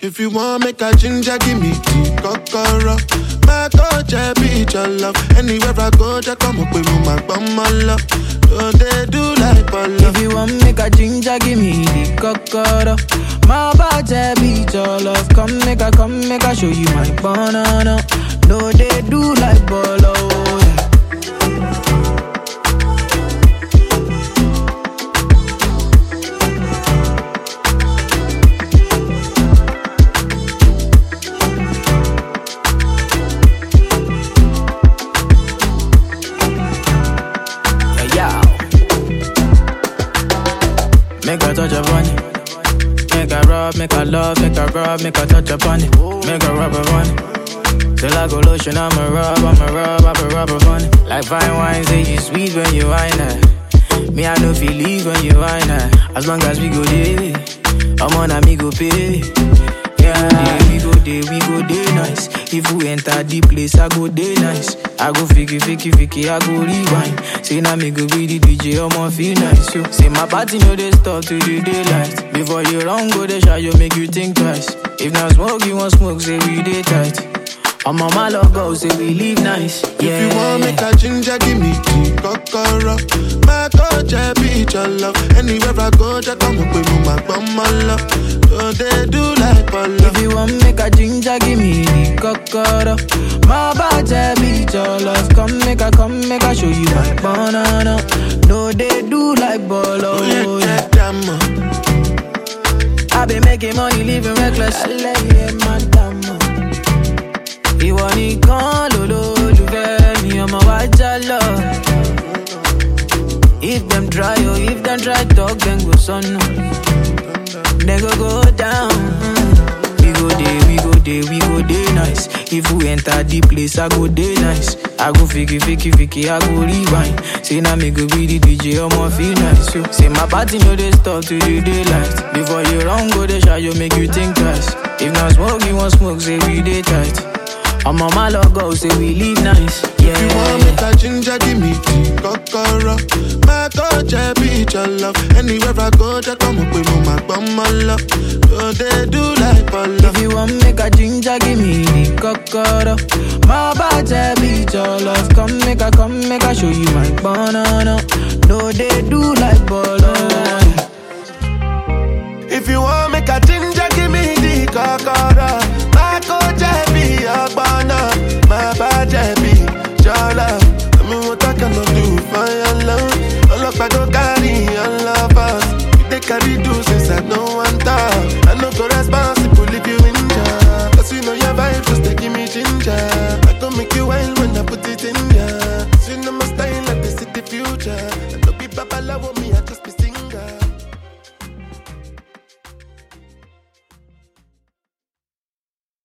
If you want make a ginger, give me tea, kokoro. My coach, I be your love. Anywhere I go, just come up with me, my bum, my love. So they do like polo. If you want make a ginger, give me the cocoa. My body beat your love. Come make a, come make a show you my banana. No, they do like bolo. yeah. Yeah, yeah. Make a touch upon it. Make a rub, make a love, make a rub, make a touch upon it. Make a rub upon it. Till I go lotion, I'ma rub, I'ma rub, I'ma rub upon it. Like fine wine, say you sweet when you wine it. Me, I know feel leave when you wine it. As long as we go there, I'm on a me go pay. Yeah, we go there, we go there nice. If we enter the place, I go there nice. I go fiki, fiki, fiki, I go rewind. Say now me go be the DJ, I'ma feel nice. Yo. Say my party no they stop till the daylight. Before you run, go the shot, you make you think twice. If not smoke, you want smoke, say we day tight. I'm on my love go, say we live nice. Yeah. If you want make a ginger, give me tea, kokoro. My coach, I be your love. Anywhere I go, just come up with me, my bum, my love. So they do like polo. If you want make a ginger, give me the cocoa. My body beat your love. Come make a, come make a show you my banana. No, they do like bolo. Oh, yeah, yeah. yeah, damn. I been making money, living reckless. Ẹlẹ́yẹ madam. Ìwọ nìkan lolólùfẹ́ mi, ọmọ wa já lọ. If them try, oh, if them try talk, then go sọnù. Then go go down. We go dey, we go dey, we go dey nice. If we enter the place, I go dey nice. I go fiki, fiki, fiki, I go rewind. Say now me go be the DJ, I'ma feel nice. Yo. Say my party no dey stop till the daylight. Before you run, go dey shy, you make you think twice. If not smoke, you want smoke, say we dey tight. I'm on my logo, say we live nice. Yeah. If you want make a ginger, give me tea, kokoro. My coach, I be your love. Anywhere I go, just come up with me, my bum, my love. So they do like polo. If you want make a ginger, give me the cocoa. My body beat your love. Come make a, come make a show you my banana. No, they do like bolo. If you want make a ginger, give me the kokoro. My coach, I be your banner. My badge, I be your love. I mean, what I cannot do for your love. All of I go carry your love us. You take carry do since I no one talk. I no go responsible if you injure. Cause you know your vibe just take give me ginger. I